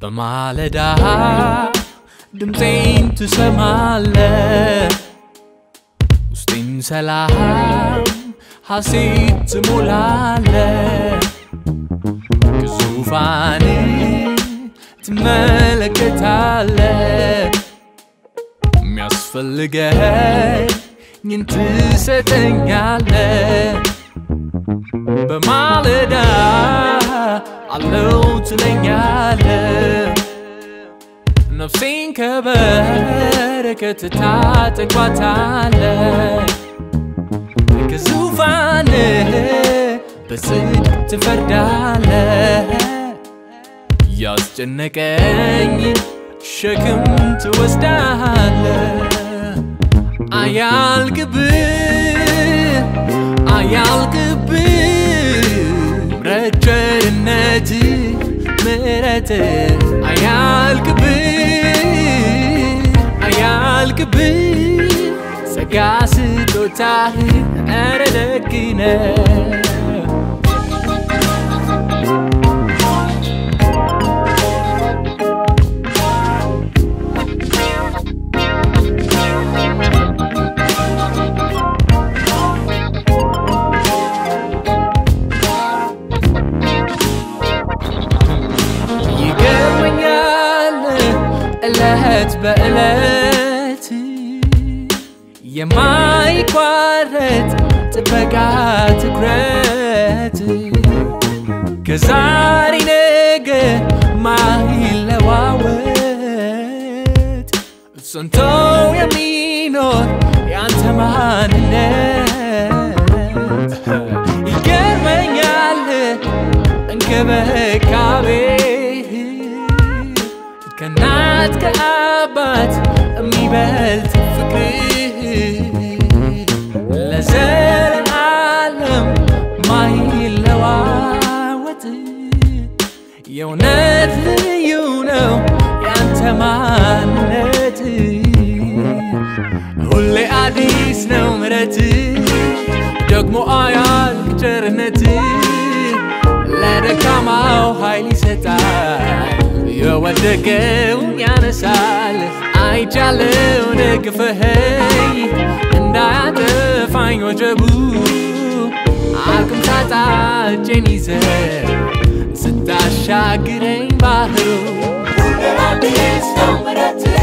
በማለዳ ድምፄን ትሰማለ ውስጤን ሰላም ሐሴት ትሞላለ ከዙፋን ትመለከታለ የሚያስፈልገኝን ትሰጠኛለ በማለዳ አለው ትለኛለ ነፍሴን ከበረከት ታጠግባታለ ከዙፋን በጽድቅ ትፈርዳለ ያስጨነቀኝ ሸክም ትወስዳለ አያልቅብህ አያልቅብህ ምሕረት ቸርነት ምሕረት አያልቅብህ አያልቅብህ ጸጋ ስጦታህ ኧረ ደግ ነህ ይገርመኛል እለት በእለት የማይቋረጥ ጥበቃ ትኩረት ከዛሬ ነገ ማይለዋወጥ ጸንቶ የሚኖር ያንተ ማንነት ይገርመኛል እንክብካቤ ከእናት ከአባት የሚበልጥ ፍቅር ለዘለዓለም ማይለዋወጥ የእውነት ልዩ ነው ያንተ ማንነት ሁሌ አዲስ ነው ምረት ደግሞ አያልቅ ቸርነት ለደካማው ኃይል ይሰጣል የወደቀውን ያነሳል አይቻለው ደግፈኸኝ እንዳያጠፋኝ ወጀቡ አቅም ሳጣ እጄን ይዘ ስታሻግረኝ ባህሩ አዲስ ነው ምሕረትህ